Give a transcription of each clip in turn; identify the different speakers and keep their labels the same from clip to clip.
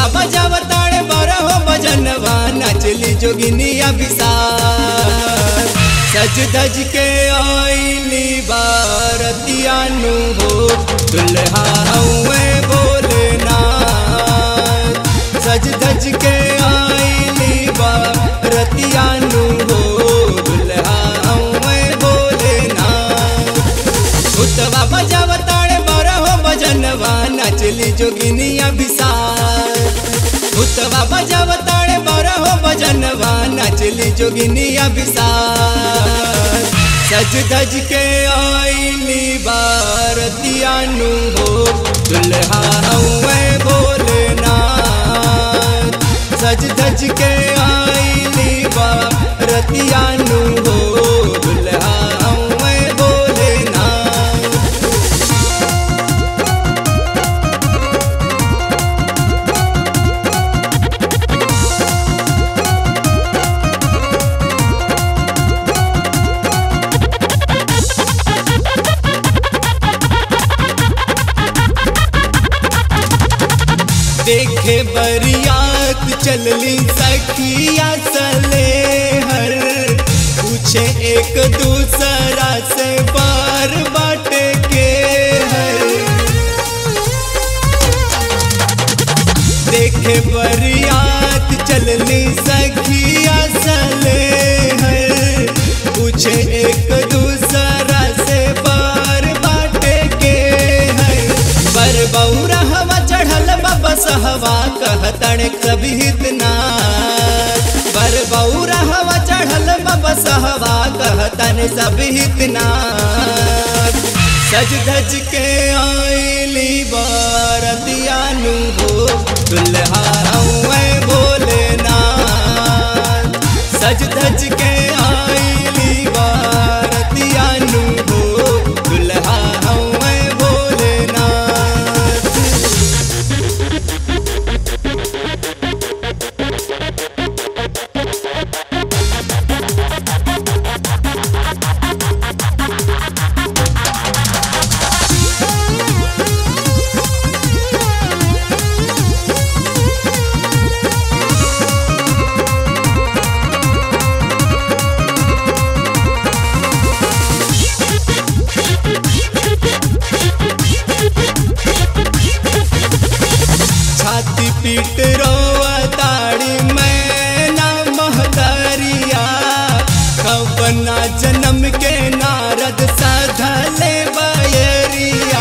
Speaker 1: बजावताड़े बारह भजनवा नचली जोगिनिया विशाल सज धज के आईली बारतियानु हो दुल्हा हुए भोलेनाथ सज धज के आईली बारतियानु हो दुल्हा हुए भोलेनाथ भूतवा बजावताड़े बारह भजनवा नचली जोगिनिया विशाल भूतवा बजावताड़े बारह भजनवा नचली जोगिनिया विशाल सज धज के आईली बारतियानु हो दुल्हा हुए भोलेनाथ सज धज के आईली बारतियानु हो दुल्हा हुए भोलेनाथ देखे बरियात चलली सखिया सले हर पूछे एक दूसरा से बार बाटे के हर देखे बरियात चलली सखिया सले हर पूछे एक दूसरा से बार बाटे के हर पर बौरा हवा चढ़ल बस हवा कहतण कभी इतना पर बौरा हवा चढ़ल बस हवा कहतन सब इतना सज धज के आईली बारतियानु हो दुल्हा हुए भोलेनाथ सज धज के आईली बारतियानु हो दुल्हा हुए भोलेनाथ छाती पीट रोवा ताड़ी मैं ना महदरिया कवना जन्म के नारद साधले बयरिया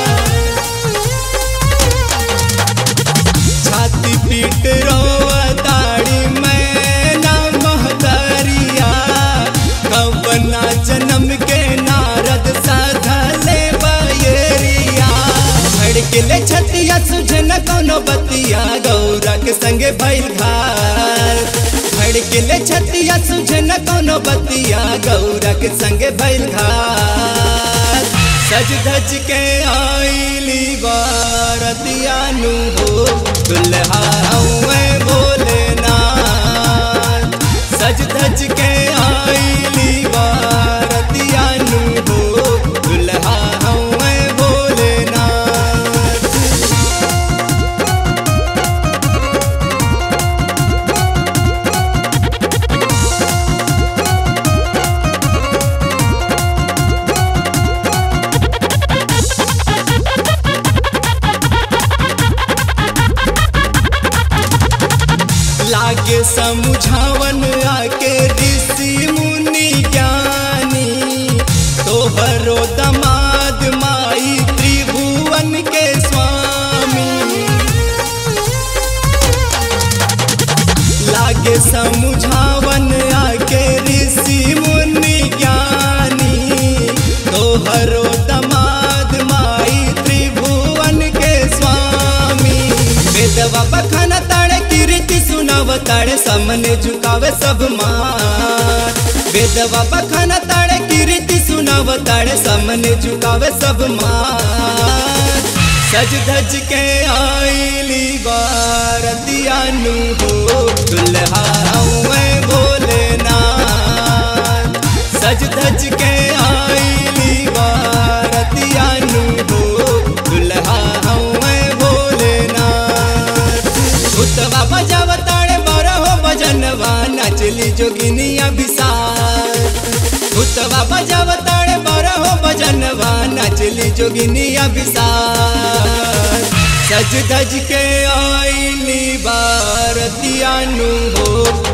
Speaker 1: छाती पीट रोवा ताड़ी मैं ना महदरिया कवना जन्म के नारद साधले बयरिया भड़कले छतिया सुझन कोनो बतिया गौरा के संगे भइल घाल भड़कले छतिया सुझन कोनो बतिया गौरा के संगे भइल घाल सज धज के आईली बारतियानु हो दुल्हा हुए भोलेनाथ सज धज के आईली बारतियानु हो दुल्हा हुए भोलेनाथ लागे समुझावन आके ऋषि मुनि ज्ञानी तोहरो दमाद माई त्रिभुवन के स्वामी लागे समुझावन आके ऋषि मुनि ज्ञानी तोहरो दमाद माई त्रिभुवन के स्वामी वेदवा बखाना ताड़े कीर्ति सुनाव ताड़े सामने झुकावे सब मात वेदवा बखाना ताड़े कीर्ति सुनाव ताड़े सामने झुकावे सब मात सज धज के आईली बारतियानु हो दुल्हा हुए भोलेनाथ सज धज के आईली बारतियानु हो दुल्हा हुए भोलेनाथ नचली जोगिनिया विशाल भूतवा बजावताड़े बारह भजनवा नचली जोगिनिया विशाल सज धज के आईली बारतियानु हो